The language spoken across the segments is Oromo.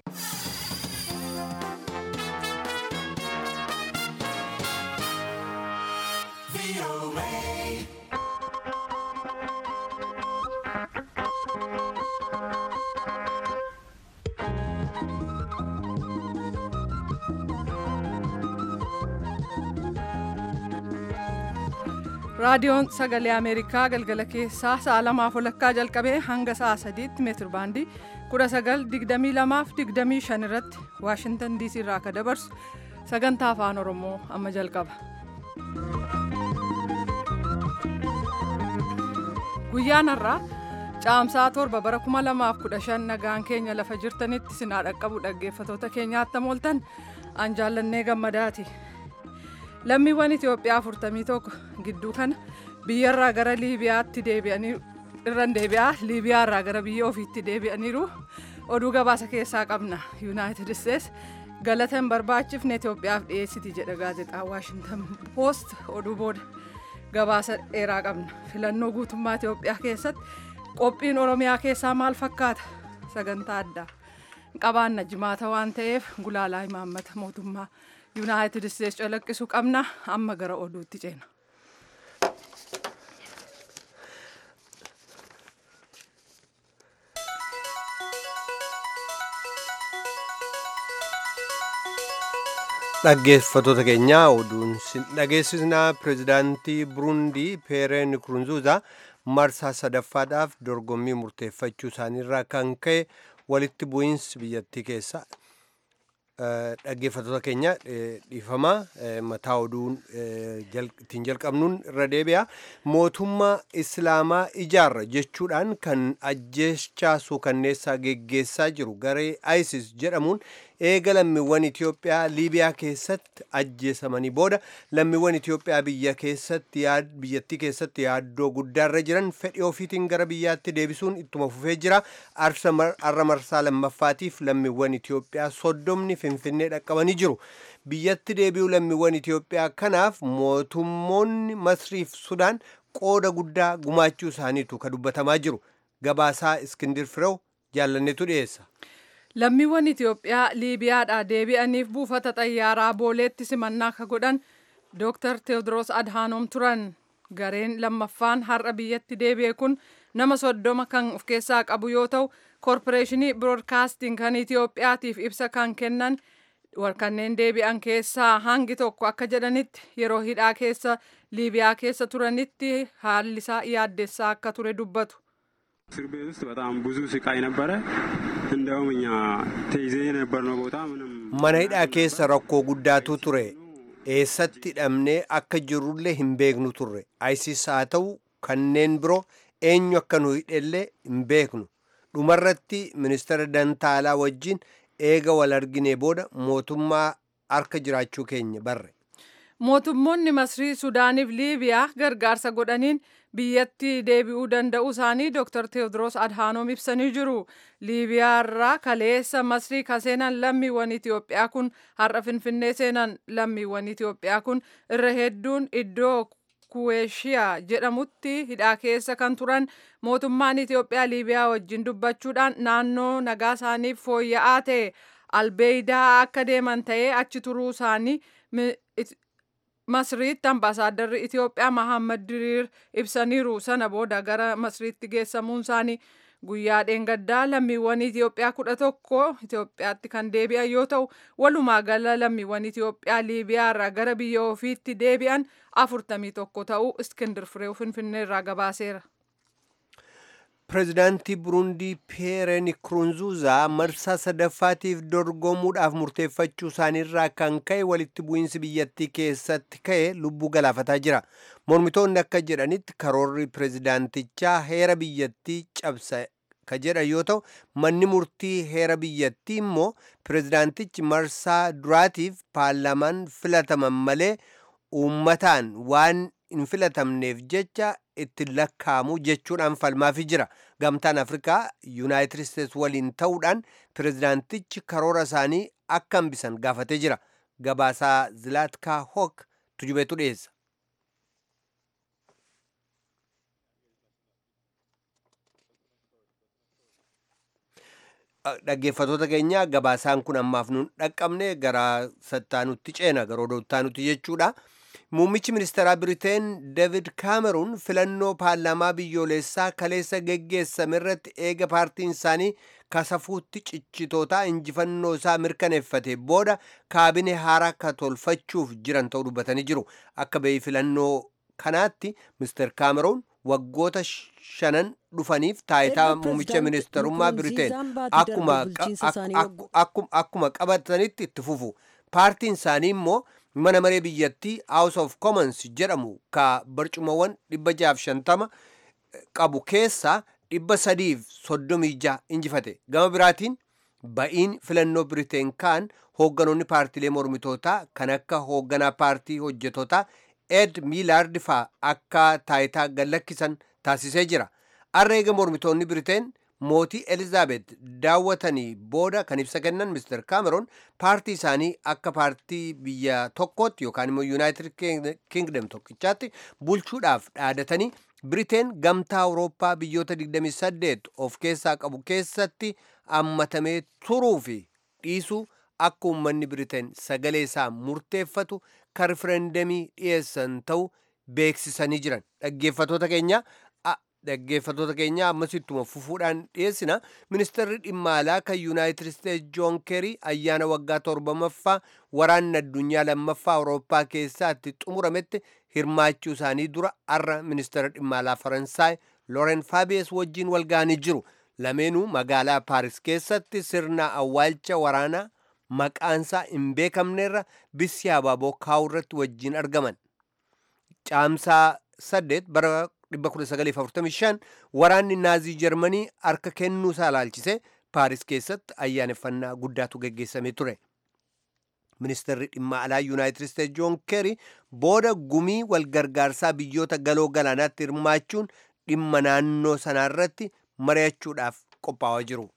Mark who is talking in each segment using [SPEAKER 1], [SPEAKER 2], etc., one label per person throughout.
[SPEAKER 1] raadiyoon sagalee ameerikaa galgala keessaa sa'a lamaaf walakkaa jalqabee hanga sa'a sadiitti meetir baandii kudha sagal digdamii lamaaf digdamii shan irratti waashintan diisii irraa akka dabarsu sagantaa afaan oromoo amma jalqaba. guyyaan har'aa caamsaa torba bara kuma lamaaf kudha shan nagaan keenya lafa jirtanitti sinaa dhaqqabu dhaggeeffatoota keenyaatti mooltan an jaallannee gammadaati. lammiiwwan Itoophiyaa afurtamii tokko gidduu kana biyyarraa gara Liibiyaatti deebi'anii irran deebi'aa Liibiyaarraa gara biyya ofiitti deebi'aniiru oduu gabaasa keessaa qabna Yuunaayitid Isteets galata hin barbaachifne Itoophiyaaf dhiyeessiti jedha gaazexaan Waashintan Poost oduu booda gabaasa dheeraa qabna filannoo guutummaa Itoophiyaa keessatti qophiin Oromiyaa keessaa maal fakkaata sagantaa addaa qabaanna jimaata waan ta'eef gulaalaa imaammata mootummaa. yuunaayitid isteets calaqqisu qabna amma gara oduutti ceena.
[SPEAKER 2] dhaggeeffatoota keenyaa oduun dhageessisnaa pireezidaantii burundii peeree nikurunzuuza marsaa sadaffaadhaaf dorgommii murteeffachuu isaaniirraa kan ka'e walitti bu'iinsi biyyattii keessa dhaggeeffatoota keenya dhiifama mataa oduun ittiin jalqabnuun irra deebi'a mootummaa islaamaa ijaarra jechuudhaan kan ajjeechaa suukanneessaa geggeessaa jiru garee isis jedhamuun eega lammiiwwan Itoophiyaa Liibiyaa keessatti ajjeesamanii booda lammiiwwan Itoophiyaa biyya keessatti biyyattii keessatti yaaddoo guddaarra jiran fedhii ofiitiin gara biyyaatti deebisuun ittuma fufee jira. Arra marsaa lammaffaatiif lammiiwwan Itoophiyaa soddomni Finfinnee dhaqqabanii jiru. Biyyatti deebi'uu lammiiwwan Itoophiyaa kanaaf mootummoonni Masriif Sudaan qooda guddaa gumaachuu isaaniitu ka dubbatamaa jiru. Gabaasaa Iskindir Firew jaallanneetu dhiyeessa.
[SPEAKER 1] lammiiwwan Itoophiyaa Liibiyaadhaa deebi'aniif buufata xayyaaraa booleetti simannaa ka godhan Dr. Teewodiroos Adhaanoom turan. Gareen lammaffaan har'a biyyatti deebi'e kun nama soddoma kan of keessaa qabu yoo ta'u, koorporeeshinii biroodkaastiin kan Itoophiyaatiif ibsa kan kennan kanneen deebi'an keessaa hangi tokko akka jedhanitti yeroo hidhaa keessa Liibiyaa keessa turanitti haalli isaa yaaddessaa akka ture dubbatu.
[SPEAKER 3] እስር ቤት ውስጥ በጣም ብዙ ስቃይ ነበረ። እንደውም እኛ ተይዘን የነበርነው ቦታ ምንም
[SPEAKER 2] mana hidhaa keessa rakkoo guddaatu ture eessatti hidhamnee akka jirrullee hin beeknu turre isis haa ta'u kanneen biroo eenyu akka nu hidhellee hin beeknu dhumarratti ministeera dantaalaa wajjin eega wal arginee booda mootummaa harka jiraachuu keenya barre
[SPEAKER 1] mootummoonni masrii sudaaniif liibiyaa gargaarsa godhaniin biyyatti deebi'uu danda'uu isaanii dr teewodiroos adhaanoom ibsanii jiru liibiyaa irraa kaleessa masrii ka seenan lammiiwwan itiyoophiyaa kun har'a finfinnee seenan lammiiwwan itiyoophiyaa kun irra hedduun iddoo kuweeshiyaa jedhamutti hidhaa keessa kan turan mootummaan itiyoophiyaa liibiyaa wajjin dubbachuudhaan naannoo nagaa isaaniif fooyya'aa ta'e albeeydaa akka deeman ta'ee achi turuu isaanii masriitti ambaasaaddarri Itiyoophiyaa Mahammad Diriir ibsaniiru sana booda gara masriitti geessamuun isaanii guyyaa dheengaddaa lammiiwwan Itiyoophiyaa kudha tokko Itiyoophiyaatti kan deebi'an yoo ta'u walumaa gala lammiiwwan Itiyoophiyaa Liibiyaa irraa gara biyya ofiitti deebi'an afurtamii tokko ta'uu Iskindir Fireew Finfinnee irraa gabaaseera.
[SPEAKER 2] pireezidaantii burundii peere nikurunzuuzaa marsaa sadaffaatiif dorgomuudhaaf murteeffachuu isaaniirraa kan ka'e walitti bu'iinsi biyyattii keessatti ka'e lubbuu galaafataa jira mormitoonni akka jedhanitti karoorri pireezidaantichaa heera biyyattii cabsa ka jedhan yoo ta'u manni murtii heera biyyattii immoo pireezidaantichi marsaa duraatiif paarlaamaan filataman malee uummataan waan hin filatamneef jecha itti lakkaamu jechuudhaan falmaafi jira gamtaan afrikaa yuunaayitid isteets waliin ta'uudhaan pireezidaantichi karoora isaanii akka hambisan gaafatee jira gabaasaa zilaatkaa hook tujubeetu dhiyeessa dhaggeeffatoota keenya gabaasaan kun ammaaf nuun dhaqqabne gara sattaanutti ceena gara odoottaanutti jechuudha. Muummichi ministeeraa Biriteen David Kaameruun filannoo paarlaamaa biyyoolessaa kaleessa geggeessame irratti eega paartiin isaanii kasafuutti cichitootaa injifannoo isaa mirkaneeffate booda kaabine haaraa akka tolfachuuf jiran ta'uu dubbatanii jiru. Akka bahii filannoo kanaatti Mr. Kaameruun waggoota shanan dhufaniif taayitaa muummicha ministeerummaa Biriteen akkuma qabatanitti itti fufu. Paartiin isaanii immoo mana maree biyyattii House of Commons jedhamu ka barcumawwan dhibba jaaf shantama qabu keessaa dhibba sadiif soddomii jaha injifate. Gama biraatiin ba'iin filannoo Biriteen kaan hoogganoonni paartiilee mormitootaa kan akka hoogganaa paartii hojjetootaa Ed Miilaard faa akka taayitaa gallakkisan taasisee jira. Har'a eega mormitoonni Biriteen mootii Elizaabeet daawwatanii booda kan ibsa kennan Mr. Kaameroon paartii isaanii akka paartii biyya tokkootti yookaan immoo Yuunaayitid Kingdom tokkichaatti bulchuudhaaf dhaadatanii Biriteen gamtaa Awurooppaa biyyoota 28 of keessaa qabu keessatti hammatamee turuu fi dhiisuu akka uummanni Biriteen sagalee isaa murteeffatu kan rifereendamii dhiyeessan ta'uu beeksisanii jiran dhaggeeffatoota keenya dhaggeeffatoota keenya ammas ittuma fufuudhaan dhiyeessina ministeerri dhimma alaa kan yuunaayitid isteetsi joon keerii ayyaana waggaa torbamaffaa waraanni addunyaa lammaffaa awurooppaa keessaatti xumurametti hirmaachuu isaanii dura har'a ministeera dhimma alaa faransaay looren faabiyees wajjiin walga'anii jiru lameenuu magaalaa paaris keessatti sirna awwaalcha waraanaa maqaansaa hin beekamnerra bissi abaaboo kaa'uu irratti wajjiin argaman caamsaa saddeet bara 1945 waraanni naazii jarmanii harka kennuu isaa ilaalchise paaris keessatti ayyaaneffannaa guddaatu geggeessamee ture ministeerri dhimma alaa yuunaayitid isteetsi joon keeri booda gumii walgargaarsaa biyyoota galoo galaanaatti hirmaachuun dhimma naannoo sanaarratti mari'achuudhaaf qophaa'aa jiru.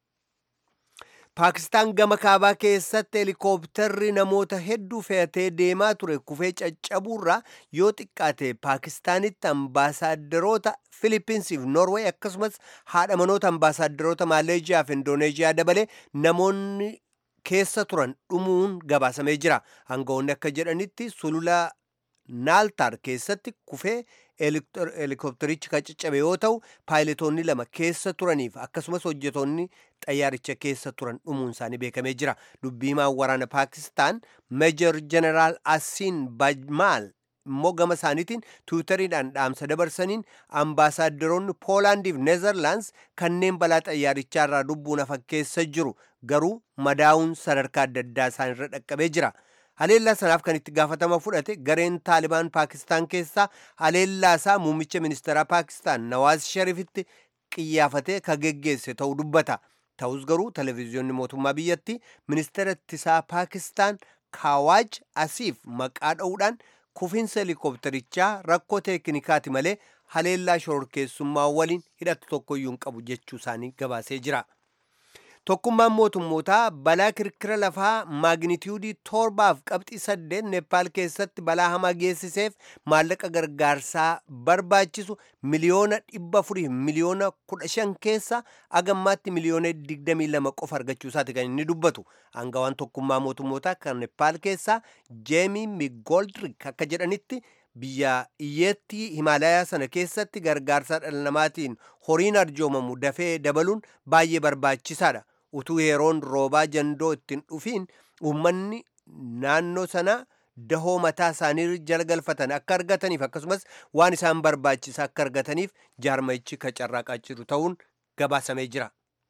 [SPEAKER 2] paakistaan gama kaabaa keessatti heelikooptarri namoota hedduu fe'atee deemaa ture kufee caccabuurraa yoo xiqqaate paakistaanitti ambaasaaderoota filipiinsiif noorweey akkasumas haadha manoota ambaasaaderoota maaleejiyaa fi indooneeziyaa dabalee namoonni keessa turan dhumuun gabaasamee jira aangawoonni akka jedhanitti sulula naaltaar keessatti kufee heelikooptarichi kan caccabe yoo ta'u paayiletoonni lama keessa turaniif akkasumas hojjetoonni xayyaaricha keessa turan dhumuun isaanii beekamee jira dubbiimaan waraana paakistaan meejor jeneraal asiin bajmaal immoo gama isaaniitiin tiwutariidhaan dhaamsa dabarsaniin ambaasaaderoonni poolaandiif neezerlaands kanneen balaa xayyaarichaarraa lubbuun hafan keessa jiru garuu madaa'uun sadarkaa adda addaa isaanirra dhaqqabee jira. haleellaa sanaaf kan itti gaafatama fudhate gareen taalibaan paakistaan keessaa haleellaa isaa muummicha ministeeraa paakistaan nawaaz sharifitti qiyyaafatee ka geggeesse ta'uu dubbata ta'us garuu televezyiyoonni mootummaa biyyatti ministeera ittisaa paakistaan kaawaaj asiif maqaa dha'uudhaan kufiinsa heelikooptarichaa rakkoo teeknikaati malee haleellaa shororkeessummaa waliin hidhatu tokkoyyuu hin qabu jechuu isaanii gabaasee jira. tokkummaan mootummootaa balaa kirkira lafaa maagnitiyuudii torbaaf qabxii saddeet neepaal keessatti balaa hamaa geessiseef maallaqa gargaarsaa barbaachisu miliyoona dhibba afurii miliyoona kudha shan keessa agammaatti miliyoona digdamii lama qofa argachuu isaati kan inni dubbatu aangawaan tokkummaa mootummootaa kan neepaal keessaa jeemii migoldrik akka jedhanitti biyya iyyeetti himaalayaa sana keessatti gargaarsa dhala namaatiin horiin arjoomamu dafee dabaluun baay'ee barbaachisaadha utuu yeroon roobaa jandoo ittiin dhufiin uummanni naannoo sana dahoo mataa isaanii jala galfatan akka argataniif akkasumas waan isaan barbaachisa akka argataniif jaarmayichi ka carraaqaa jiru ta'uun gabaasamee jira.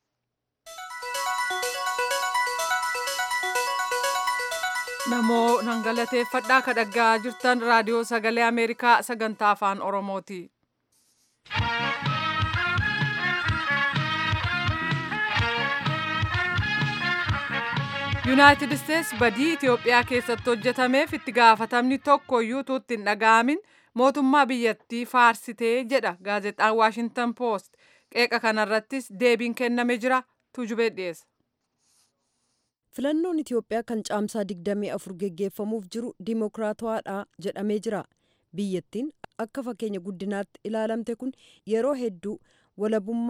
[SPEAKER 1] namoo nan galateeffadhaa ka dhaggaa jirtan raadiyoo sagalee ameerikaa sagantaa afaan oromooti. yuunaayitid isteets badii itiyoophiyaa keessatti hojjetameef itti gaafatamni tokko iyyuu tuutti hin dhaga'amin mootummaa biyyattii faarsitee jedha gaazexaan waashintan poost qeeqa kanarrattis deebiin kenname jira tuujubee dhiyeessa.
[SPEAKER 4] filannoon itiyoophiyaa kan caamsaa 24 geggeeffamuuf jiru dimokiraatawaadha jedhamee jira biyyattiin akka fakkeenya guddinaatti ilaalamte kun yeroo hedduu walabummaa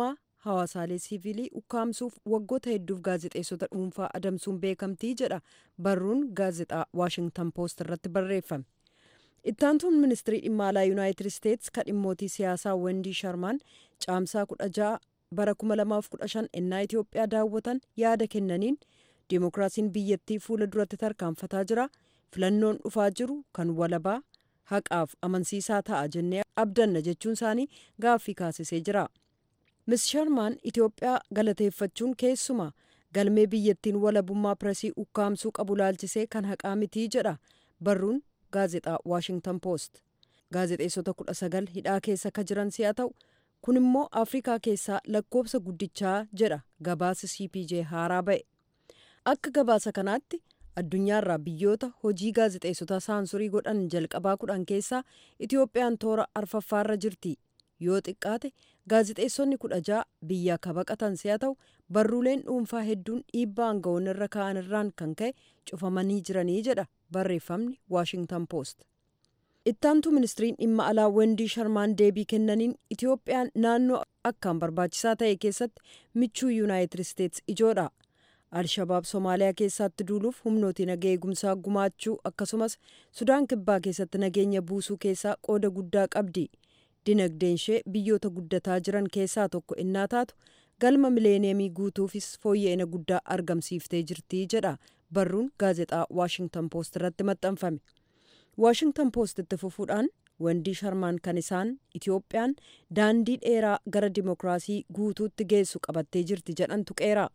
[SPEAKER 4] hawaasaalee siivilii ukkaamsuuf waggoota hedduuf gaazexeessota dhuunfaa adamsuun beekamtii jedha barruun gaazexaa waashingtan poost irratti barreeffame ittaantuun ministirii dhimma alaa yuunaayitid isteets kan dhimmootii siyaasaa wendii sharmaan caamsaa kudha ja'a bara 2015 ennaa itiyoophiyaa daawwatan yaada kennaniin diimokiraasiin biyyattii fuula duratti tarkaanfataa jira filannoon dhufaa jiru kan walabaa haqaaf amansiisaa ta'a jennee abdanna jechuun isaanii gaaffii kaasisee jira mis sharmaan itiyoophiyaa galateeffachuun keessumaa galmee biyyattiin walabummaa piresii ukkaamsuu qabu laalchisee kan haqaa mitii jedha barruun gaazexaa waashingtan poost gaazexeessota kudha sagal hidhaa keessa ka jiran si'a ta'u kun immoo afrikaa keessaa lakkoobsa guddichaa jedha gabaasa cpj haaraa ba'e akka gabaasa kanaatti addunyaarraa biyyoota hojii gaazexeessotaa saansurii godhan jalqabaa kudhan keessaa itiyoophiyaan toora arfaffaarra jirti yoo xiqqaate gaazexeessonni kudha ja'a biyya ka baqatan si'a ta'u barruuleen dhuunfaa hedduun dhiibbaa aangawoon irra ka'an irraan kan ka'e cufamanii jiranii jedha barreeffamni waashingtan poost ittaantu ministiriin dhimma alaa wendii sharmaan deebii kennaniin itiyoophiyaan naannoo akkaan barbaachisaa ta'e keessatti michuu yuunaayitid isteets ijoodha alshabaab somaaliyaa keessatti duuluuf humnooti naga eegumsaa gumaachuu akkasumas sudaan kibbaa keessatti nageenya buusuu keessaa qooda guddaa qabdi dinagdeen ishee biyyoota guddataa jiran keessaa tokko innaa taatu galma mileeneemii guutuufis fooyya'ina guddaa argamsiiftee jirti jedha barruun gaazexaa waashingtan poost irratti maxxanfame waashingtan poost itti fufuudhaan wendii sharmaan kan isaan itiyoophiyaan daandii dheeraa gara dimokiraasii guutuutti geessu qabattee jirti jedhan tuqeera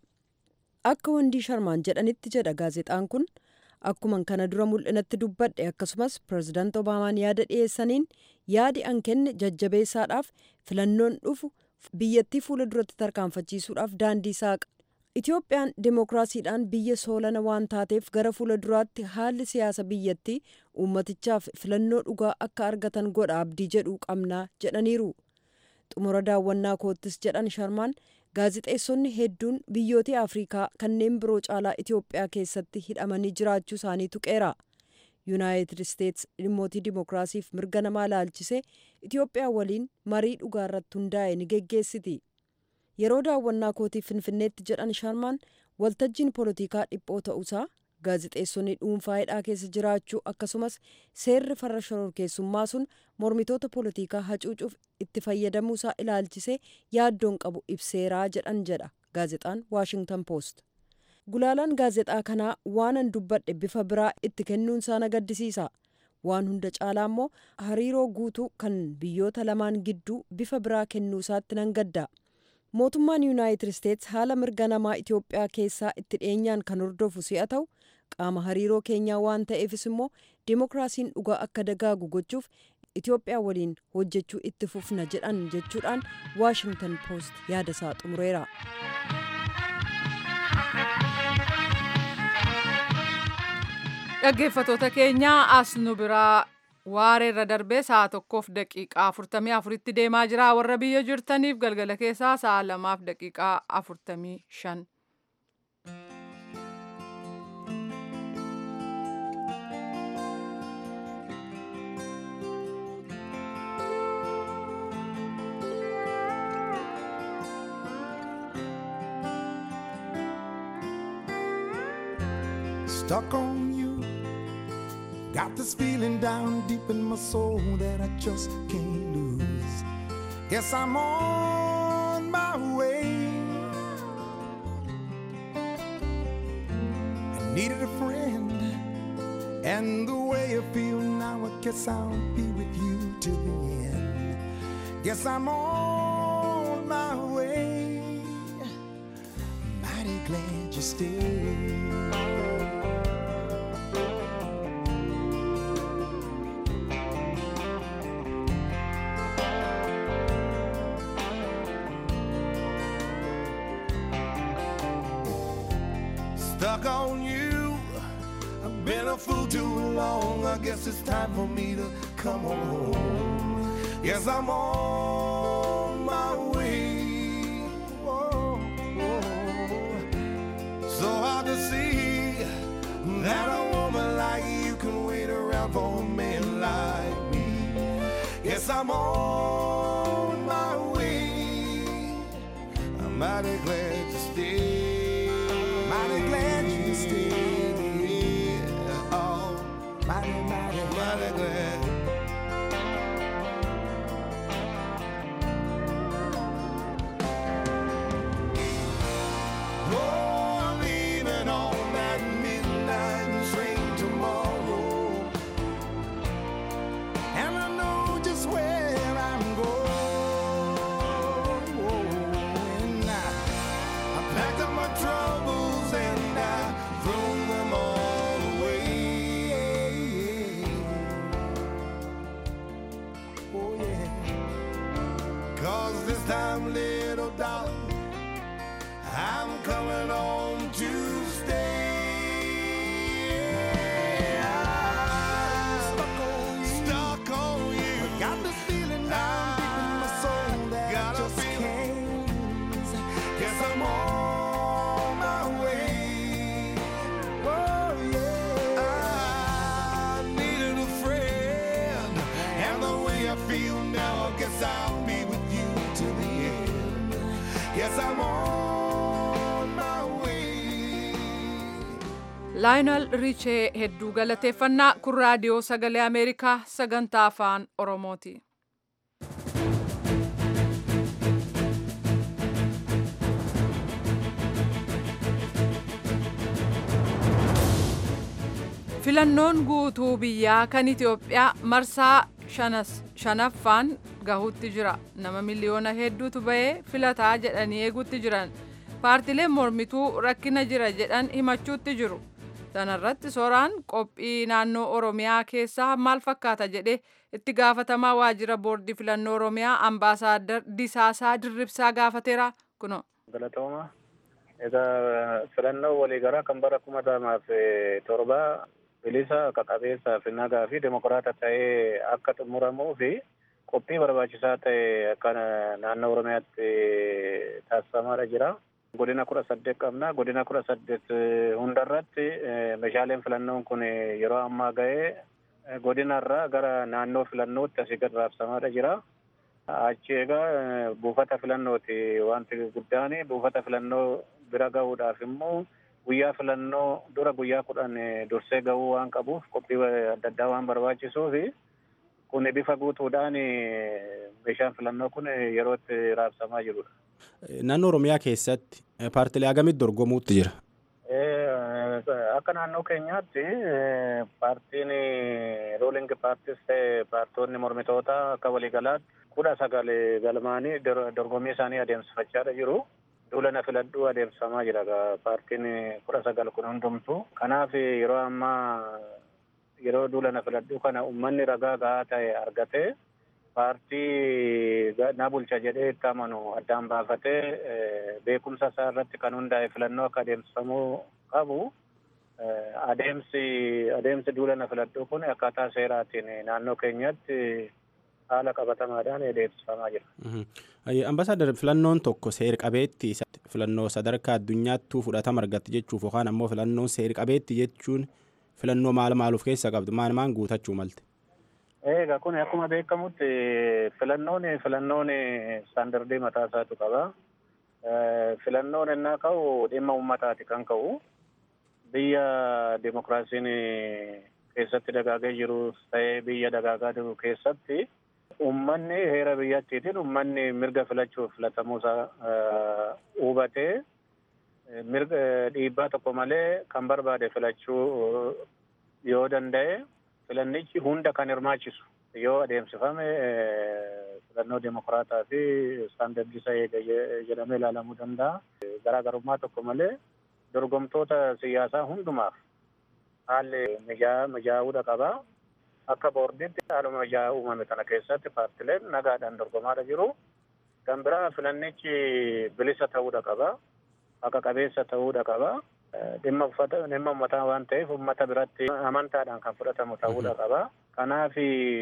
[SPEAKER 4] akka wendii sharmaan jedhanitti jedha gaazexaan kun akkuman kana dura mul'inatti dubbadhe akkasumas pirezidaant obaamaan yaada dhiyeessaniin yaadi an kenne jajjabeessaadhaaf filannoon dhufu biyyattii fuula duratti tarkaanfachiisuudhaaf daandii saaqa itiyoophiyaan dimokiraasiidhaan biyya soolana waan taateef gara fuula duraatti haalli siyaasa biyyattii uummatichaaf filannoo dhugaa akka argatan godha abdii jedhuu qabnaa jedhaniiru xumura daawwannaa koottis jedhan sharmaan gaazixeessonni hedduun biyyoota afrikaa kanneen biroo caalaa itiyoophiyaa keessatti hidhamanii jiraachuu isaanii tuqeera yuunaayitid isteets dhimmootii dimokiraasiif mirga namaa laalchisee itiyoophiyaa waliin marii dhugaa irratti hundaa'e ni geggeessiti yeroo daawwannaa kootii finfinneetti jedhan sharmaan waltajjiin poolitikaa dhiphoo ta'uusaa gaazixeessonni dhuunfaa hidhaa keessa jiraachuu akkasumas seerri farra shororkeessummaa sun mormitoota poolitikaa hacuucuuf itti fayyadamuusaa ilaalchisee yaaddoon qabu ibseeraa jedhan jedha gaazexaan waashingtan poost gulaalaan gaazexaa kanaa waanan dubbadhe bifa biraa itti kennuunsaa na gaddisiisa waan hunda caalaa immoo hariiroo guutuu kan biyyoota lamaan gidduu bifa biraa kennuusaatti nan gadda mootummaan yuunaayitid isteets haala mirga namaa itiyoophiyaa keessaa itti dhiyeenyaan kan hordofu si'a ta'u qaama hariiroo keenyaa waan ta'eefis immoo dimokiraasiin dhugaa akka dagaagu gochuuf itiyoophiyaa waliin hojjechuu itti fufna jedhan jechuudhaan waashingtan poost yaada isaa xumureera.
[SPEAKER 1] dhaggeeffatoota keenya as nu biraa waareerra darbee sa'a tokkoof daqiiqaa afurtamii afuritti deemaa jira warra biyya jirtaniif galgala keessaa sa'a lamaaf daqiiqaa afurtamii shan.
[SPEAKER 5] Stuck on you. Got this feeling down deep in my soul that I just can't lose. Yes, I'm on my way. I needed a friend, and the way I feel now, I guess I'll be with you till the end. Yes, I'm on my way. Mighty glad you stayed. stuck on you. I've been a fool too long. I guess it's time for me to come on home. Yes, I'm on my way. Whoa, whoa. So hard to see that a woman like you can wait around for a man like me. Yes, I'm on my way. packed up my troubles and I threw them all away. Oh yeah. Cause this time, little darling, I'm coming home to stay. I'm stuck on you. Stuck on you. Got this feeling down deep in my soul that I just can't. Guess I'm on my way. Oh yeah. I needed a friend, and the way I feel now, I guess I'll be with you to the end. Yes, I'm on my way.
[SPEAKER 1] laayinal riichee hedduu galateeffannaa kun raadiyoo sagalee ameerikaa sagantaa afaan oromooti filannoon guutuu biyyaa kan itiyoophiyaa marsaa shanas- shanaffaan gahuutti jira nama miliyoona hedduutu bahee filataa jedhanii eeguutti jiran paartileen mormituu rakkina jira jedhan himachuutti jiru sanarratti sooraan qophii naannoo oromiyaa keessaa maal fakkaata jedhe itti gaafatamaa waajjira boordii filannoo oromiyaa ambaasaaddar disaasaa dirribsaa gaafateera kuno
[SPEAKER 6] galatooma egaa filannoo waliigalaa kan bara kuma lamaaf torba bilisa qaqabeessaa fi nagaa fi demokiraata ta'ee akka xumuramuu fi qophii barbaachisaa ta'e akka naannoo oromiyaatti taasifamaadha jira. Godina kudha saddeet qabna. Godina kudha saddeet hundarratti meeshaaleen filannoon kun yeroo ammaa ga'ee godinarraa gara naannoo filannootti asii gad raabsamaadha jira. Achi egaa buufata filannooti wanti guddaan buufata filannoo bira gahuudhaaf immoo guyyaa filannoo dura guyyaa kudhan dursee gahuu waan qabuuf qophii adda addaa waan barbaachisuuf kun bifa guutuudhaan meeshaan filannoo kun yeroo itti raabsamaa jirudha.
[SPEAKER 7] Naannoo Oromiyaa keessatti paartilee agamitti dorgomuutti jira?
[SPEAKER 6] Akka naannoo keenyaatti paartiin rooling paartis ta'e paartonni mormitootaa akka waliigalaatti kudha sagal galmaanii dorgommii isaanii adeemsifachaadha jiru. Duula filadhuu adeemsifamaa jira paartiin kudha sagal kun hundumtu. Kanaaf yeroo ammaa yeroo duula filadhuu kana uummanni ragaa gahaa ta'e argatee paartii na bulcha jedhee itti amanu addaan baafatee beekumsa isaa irratti kan hundaa'e filannoo akka adeemsifamuu qabu. Adeemsi adeemsi duula filadhuu kun akkaataa seeraatiin naannoo keenyatti haala qabatamaadhaan adeemsifamaa jira.
[SPEAKER 7] Ambasaaddar filannoon tokko seer qabeetti filannoo sadarkaa addunyaattuu fudhatama argatti jechuuf yookaan ammoo filannoon seer qabeetti jechuun filannoo maal maaluuf keessa qabdu maal maan guutachuu malte.
[SPEAKER 6] Egaa kun akkuma beekamutti filannoon filannoon istaandardii mataa isaatu qaba. Filannoon innaa ka'u dhimma uummataati kan ka'u. Biyya dimokiraasiin keessatti dagaagee jiru ta'ee biyya dagaagaa jiru keessatti uummanni heera biyyattiitiin uummanni mirga filachuuf filatamuusaa hubatee mirga dhiibbaa tokko malee kan barbaade filachuu yoo danda'e filannichi hunda kan hirmaachisu yoo adeemsifame filannoo dimokiraataa fi istaandardisa eega jedhamee ilaalamuu danda'a. Garaagarummaa tokko malee dorgomtoota siyaasaa hundumaaf haalli mijaa'uudha qaba. Akka boordiitti haaluma mijaa'aa uumame kana keessatti paartileen nagaadhaan dorgomaadha jiru. Kan biraa filannichi bilisa ta'uudha qaba. Haqa qabeessa ta'uudha qaba. Dhimma uffata dhimma uummataa waan ta'eef uummata biratti amantaadhaan kan fudhatamu ta'uudha qaba. Kanaaf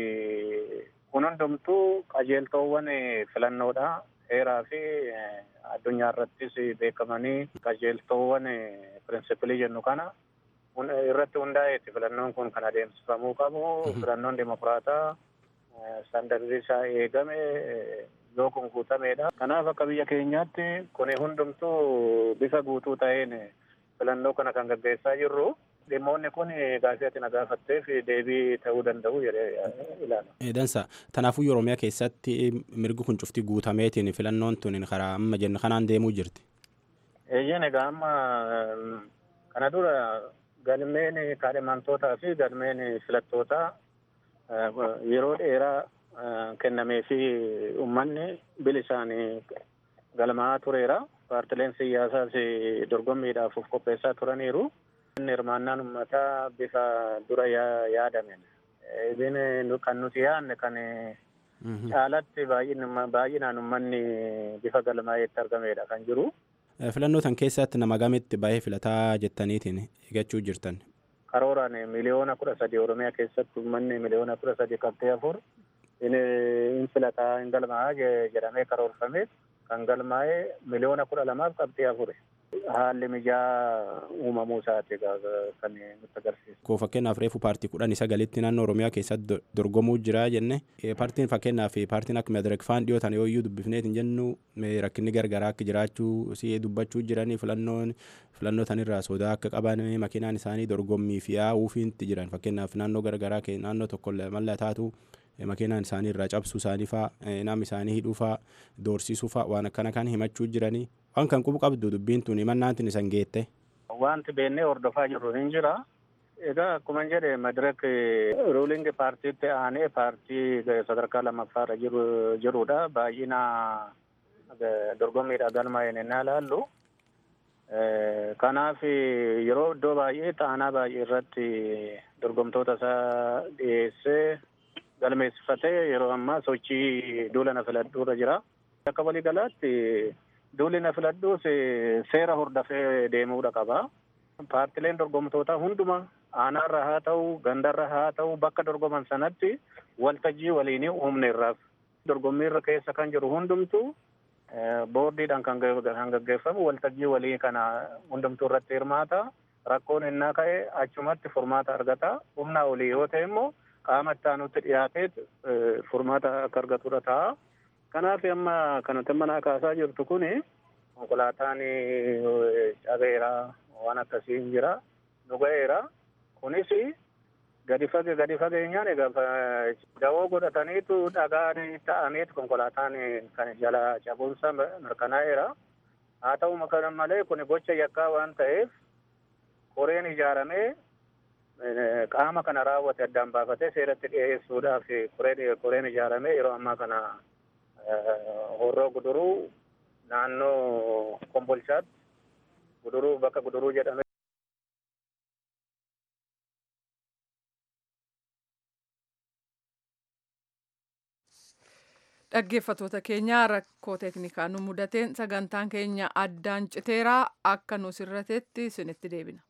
[SPEAKER 6] kun hundumtuu qajeeltoowwan filannoodha. Heeraa fi addunyaa irrattis beekamanii qajeeltoowwan pirinsipilii jennu kana irratti hundaa'eeti filannoon kun kan adeemsifamuu qabu. Filannoon dimokiraataa istaandardii isaa eegame yoo kun guutameedha. Kanaaf akka biyya keenyaatti kun hundumtuu bifa guutuu ta'een filannoo kana kan gaggeessaa jirru. Dhimmoonni kun gaafii ati na gaafatteef deebii ta'uu danda'u jedhee ilaala.
[SPEAKER 7] Dansa kanaafuu Oromiyaa keessatti mirgi kun cufti guutameetiin filannoon tun karaa amma jennu kanaan deemuu jirti.
[SPEAKER 6] Eeyyeen egaa amma kana dura galmeen kaadhimamtootaa fi galmeen filattootaa yeroo dheeraa kennamee fi uummanni bilisaan galmaa'aa tureera. paartileen siyaasaas dorgommiidhaaf of qopheessaa turaniiru. Inni hirmaannaan uummataa bifa dura yaadamen. Ibin kan nuti yaadne kan caalatti baay'inaan uummanni bifa galmaa'eetti argamedha kan jiru.
[SPEAKER 7] Filannoo tan keessatti nama gamitti baay'ee filataa jettaniitiin eeggachuu jirtan.
[SPEAKER 6] Karooraan miliyoona kudha sadi Oromiyaa keessatti uummanni miliyoona kudha sadi qabxee afur in filataa hin galmaa'aa jedhamee karoorfame kan galmaa'ee miliyoona kudha lamaaf qabxee afure. Haalli mijaa uumamuu isaati kan nutti agarsiisu.
[SPEAKER 7] Koo fakkeenyaaf reefu paartii kudhan sagalitti naannoo Oromiyaa keessatti dorgomuu jira jenne paartiin fakkeenyaaf paartiin akka Medirek faan dhiyootan yoo iyyuu dubbifneet hin jennu rakkinni gargaraa akka jiraachuu si dubbachuu jiranii filannoon filannoo tanirraa sodaa akka qaban makiinaan isaanii dorgommii fi yaa'uufiitti jiran fakkeenyaaf naannoo gargaraa naannoo tokko mallataatu makiinaan isaanii irraa cabsuu isaanii faa nama isaanii hidhuu faa doorsisuu faa waan akkana kan himachuu jiranii waan kan qubu qabdu dubbiin tun himannaantiin isan geette.
[SPEAKER 6] Wanti beennee hordofaa jirru hin jira. Egaa akkuma jedhe madirek ruulingi paartiitti aanee paartii sadarkaa lammaffaarra jirudha. Baay'ina dorgommiidha galmaa'een innaa ilaallu. Kanaaf yeroo iddoo baay'ee xaanaa baay'ee irratti dorgomtoota isaa dhiyeessee galmeessifatee yeroo ammaa sochii duula na filadhuurra jira. Akka waliigalaatti duulli na filadhuus seera hordofee deemuudha qaba. Paartileen dorgomtoota hunduma aanaarra haa ta'u gandarra haa ta'u bakka dorgoman sanatti waltajjii waliinii uumne irraaf dorgommiirra keessa kan jiru hundumtu boordiidhaan kan gaggeeffamu waltajjii walii kana hundumtuu irratti hirmaata. Rakkoon innaa ka'e achumatti furmaata argata. Humnaa olii yoo ta'e immoo qaama itti aanutti dhiyaateet furmaata akka argatudha ta'a. Kanaaf amma kanatti manaa kaasaa jirtu kun konkolaataan cabeera waan akkasii hin jira nu ga'eera. Kunis gadi fage gadi fageenyaan egaa dawoo godhataniitu dhagaan ta'aniitu konkolaataan kan jala cabuunsa mirkanaa'eera. Haa ta'u kana malee kun gocha yakkaa waan ta'eef koreen ijaaramee qaama kana raawwate addaan baafatee seeratti dhiyeessuudhaaf koreen ijaaramee yeroo ammaa kana horroo guduruu naannoo kombolchaatti guduruu bakka guduruu jedhame.
[SPEAKER 1] Dhaggeeffattoota keenyaa rakkoo teeknikaa nu mudateen sagantaan keenya addaan citeeraa akka nu sirratetti isinitti deebina.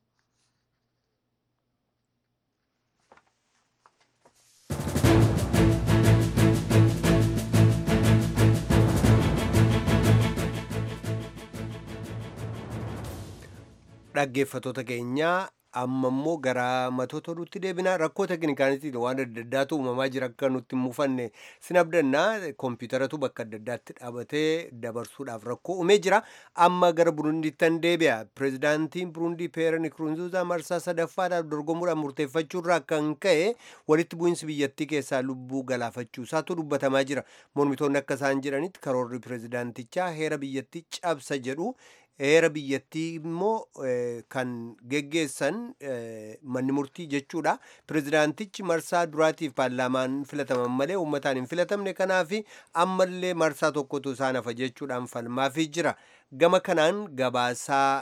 [SPEAKER 2] dhaggeeffattoota keenyaa amma immoo gara matoota oduutti deebina rakkoo teeknikaanitiin waan adda addaatu uumamaa jira akka nutti hin mufanne sin abdannaa kompiitaratu bakka adda addaatti dhaabatee dabarsuudhaaf rakkoo uumee jira amma gara burundiittan deebi'a pireezidaantiin burundii peer nikurunziizaa marsaa sadaffaadhaaf dorgomuudhaan murteeffachuurraa kan ka'e walitti bu'iinsi biyyattii keessaa lubbuu galaafachuu isaatu dubbatamaa jira mormitoonni akka isaan jedhanitti karoorri pireezidaantichaa heera biyyattii cabsa jedhu heera biyyattii immoo kan geggeessan manni murtii jechuudha pirezidaantichi marsaa duraatiif paarlaamaan filataman malee uummataan hin filatamne kanaaf ammallee marsaa tokkotu isaan hafa jechuudhaan falmaafii jira gama kanaan gabaasaa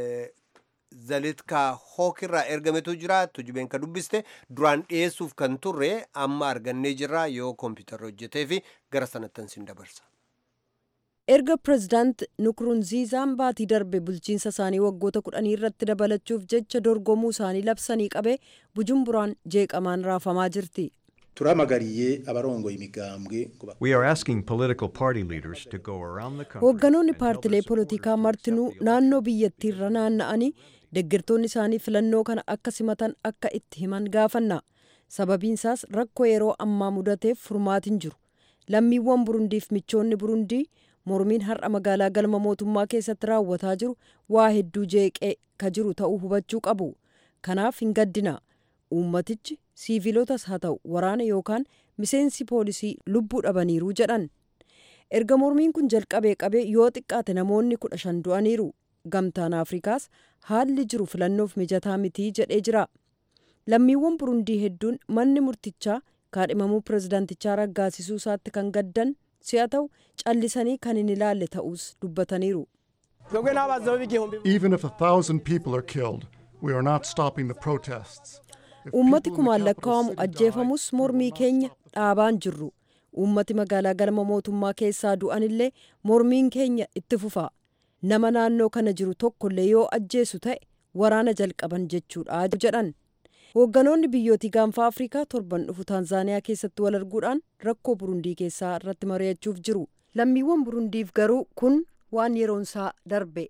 [SPEAKER 2] zalitkaa hookirraa ergametu jira tujubeen ka dubbiste duraan dhiyeessuuf kan turre amma argannee jirra yoo kompiitarra hojjetee fi gara sanattan sin dabarsa.
[SPEAKER 4] erga pirezidaant nukurunziizaan baatii darbe bulchiinsa isaanii waggoota kudhanii irratti dabalachuuf jecha dorgomuu isaanii labsanii qabe bujumburaan jeeqamaan raafamaa jirti.
[SPEAKER 8] turamagariye abarongoye imigambwe
[SPEAKER 9] We are asking political party leaders to go around the country.
[SPEAKER 4] hoogganoonni paartilee polotikaa martinuu naannoo biyyattiirra naanna'anii deeggartoonni isaanii filannoo kana akka simatan akka itti himan gaafanna sababiinsaas rakkoo yeroo ammaa mudateef furmaatiin jiru lammiiwwan burundiif michoonni burundii mormiin har'a magaalaa galma mootummaa keessatti raawwataa jiru waa hedduu jeeqee ka jiru ta'uu hubachuu qabu kanaaf hin gaddina uummatichi siiviilotas haa ta'u waraana yookaan miseensi poolisii lubbuu dhabaniiru jedhan erga mormiin kun jalqabee qabee yoo xiqqaate namoonni kudha shan du'aniiru gamtaan afrikaas haalli jiru filannoof mijataa mitii jedhee jira lammiiwwan burundii hedduun manni murtichaa kaadhimamuu pirezidaantichaa raggaasisuu isaatti kan gaddan si'a ta'u callisanii kan hin ilaalle ta'us dubbataniiru.
[SPEAKER 10] Even if a thousand people are killed, we are not stopping the protests. If
[SPEAKER 4] uummati
[SPEAKER 10] people in the
[SPEAKER 4] kumaan
[SPEAKER 10] capital
[SPEAKER 4] lakkaa'amu
[SPEAKER 10] city
[SPEAKER 4] ajjeefamus mormii keenya dhaabaan jirru uummati magaalaa galma mootummaa keessaa du'anillee mormiin keenya itti fufa nama naannoo kana jiru tokkollee yoo ajjeesu ta'e waraana jalqaban jechuudha jedhan hoogganoonni biyyootii gaanfa afrikaa torban dhufu taanzaaniyaa keessatti wal arguudhaan rakkoo burundii keessaa irratti mari'achuuf jiru lammiiwwan burundiif garuu kun waan yeroonsaa darbe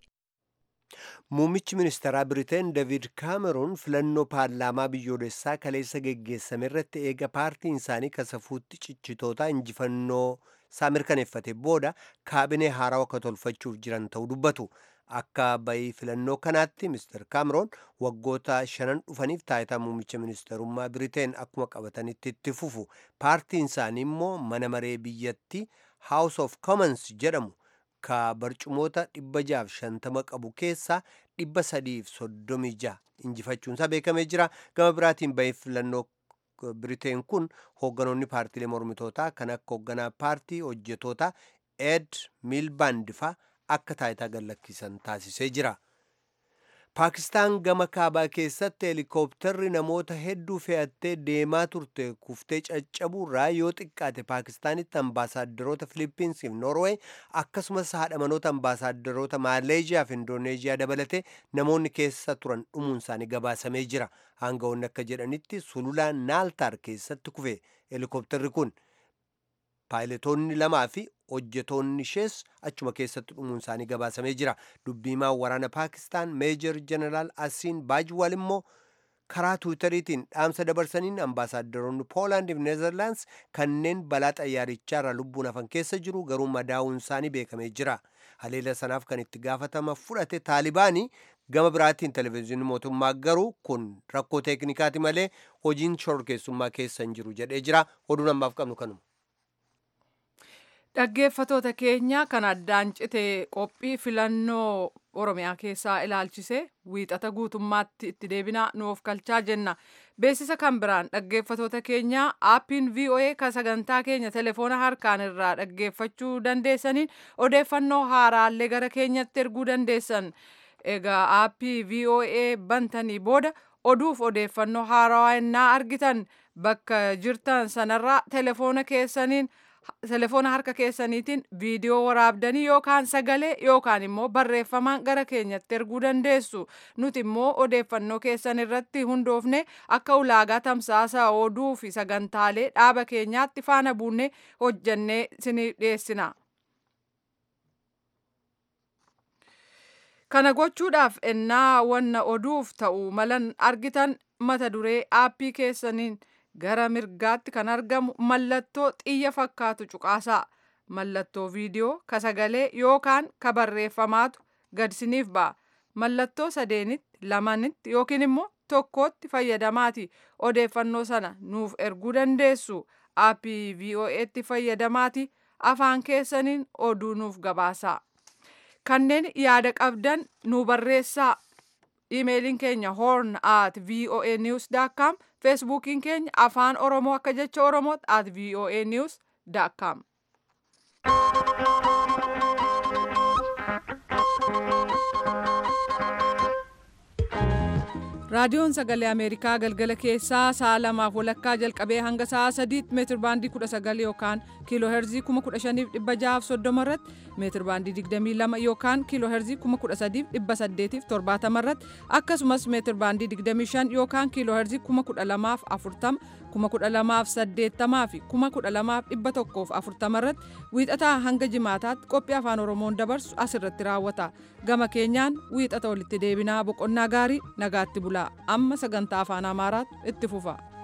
[SPEAKER 2] Muummichi ministeeraa Biriteen David Kaameroon filannoo paarlaamaa biyyoolessaa kaleessa geggeessame irratti eega paartiin isaanii kasafuutti cichitootaa injifannoo isaa mirkaneeffate booda kaabinee haaraa akka tolfachuuf jiran ta'uu dubbatu. Akka bayii filannoo kanaatti Mr. Kaameroon waggoota shanan dhufaniif taayitaa muummicha ministeerummaa Biriteen akkuma qabatanitti itti fufu. Paartiin isaanii immoo mana maree biyyatti House of Commons jedhamu ka barcumoota dhibba jaaf shantama qabu keessaa dhibba sadiif soddomii jaha injifachuunsaa beekamee jira gama biraatiin bahii filannoo biriteen kun hoogganoonni paartiilee mormitootaa kan akka hoogganaa paartii hojjetoota ed milbaand faa akka taayitaa gallakkisan taasisee jira paakistaan gama kaabaa keessatti heelikooptarri namoota hedduu fe'attee deemaa turte kuftee caccabuurraa yoo xiqqaate paakistaanitti ambaasaaddoroota filiippiinsiif noorweey akkasumas haadha manoota ambaasaaddoroota maaleeziyaa fi indooneeziyaa dabalatee namoonni keessa turan dhumuun isaanii gabaasamee jira aangawoonni akka jedhanitti sululaa naaltaar keessatti kufe heelikooptarri kun paayiletoonni lamaa fi hojjetoonni ishees achuma keessatti dhumuun isaanii gabaasamee jira dubbiimaa waraana paakistaan meejor jeneraal asiin baajwal immoo karaa tuwitariitiin dhaamsa dabarsaniin ambaasaaddoroonni poolaand fi neezerlaands kanneen balaa xayyaarichaarra lubbuun hafan keessa jiru garuu madaa'uun isaanii beekamee jira haleela sanaaf kan itti gaafatama fudhate taalibaanii gama biraatiin televezyiinii mootummaa garuu kun rakkoo teeknikaati malee hojiin shororkeessummaa keessa hin jiru jedhee jira oduun ammaaf qabnu kanuma.
[SPEAKER 1] Dhaggeeffatoota keenya kan addaan cite qophii filannoo Oromiyaa keessaa ilaalchise wiixata guutummaatti itti deebinaa nuuf kalchaa jenna. Beeksisa kan biraan dhaggeeffatoota keenya aappiin VOA kan sagantaa keenya telefoona harkaan irraa dhaggeeffachuu dandeessaniin odeeffannoo haaraallee gara keenyatti erguu dandeessan. Egaa aappii VOA bantanii booda oduuf odeeffannoo haarawaa innaa argitan bakka jirtan sanarraa telefoona keessaniin telefoona harka keessaniitiin viidiyoo waraabdanii yookaan sagalee yookaan immoo barreeffamaan gara keenyatti erguu dandeessu nuti immoo odeeffannoo keessan irratti hundoofne akka ulaagaa tamsaasa oduu fi sagantaalee dhaaba keenyaatti faana buunne hojjannee isinii dhiyeessina. kana gochuudhaaf ennaa wanna oduuf ta'u malan argitan mata duree aappii keessaniin gara mirgaatti kan argamu mallattoo xiyya fakkaatu cuqaasaa mallattoo viidiyoo ka sagalee yookaan ka barreeffamaatu gadsiniif ba'a mallattoo sadeenitti lamanitti yookiin immoo tokkootti fayyadamaati odeeffannoo sana nuuf erguu dandeessu aappii VOA'tti fayyadamaati afaan keessaniin oduu nuuf gabaasaa kanneen yaada qabdan nu barreessaa imeeliin keenya horn at voa news com feesbuukiin keenya afaan oromoo akka jecha oromootti at voa news com raadiyoon sagalee ameerikaa galgala keessaa sa'a lamaaf walakkaa jalqabee hanga sa'a sadiitti meetir baandii kudha sagal yookaan kiiloo heerzii kuma kudha shaniif dhibba jahaaf soddoma irratti meetir baandii digdamii lama yookaan kiiloo heerzii kuma kudha sadiif dhibba saddeetiif torbaatama irratti akkasumas meetir baandii digdamii shan yookaan kiiloo heerzii kuma kudha lamaaf afurtama kuma kudha lamaaf saddeettamaa fi kuma kudha lamaaf dhibba tokkoof afurtama irratti wiixataa hanga jimaataatti qophii afaan oromoon dabarsu asirratti raawwata gama keenyaan wiixata walitti deebinaa boqonnaa gaarii nagaatti bulaa amma sagantaa afaan amaaraatti itti fufa.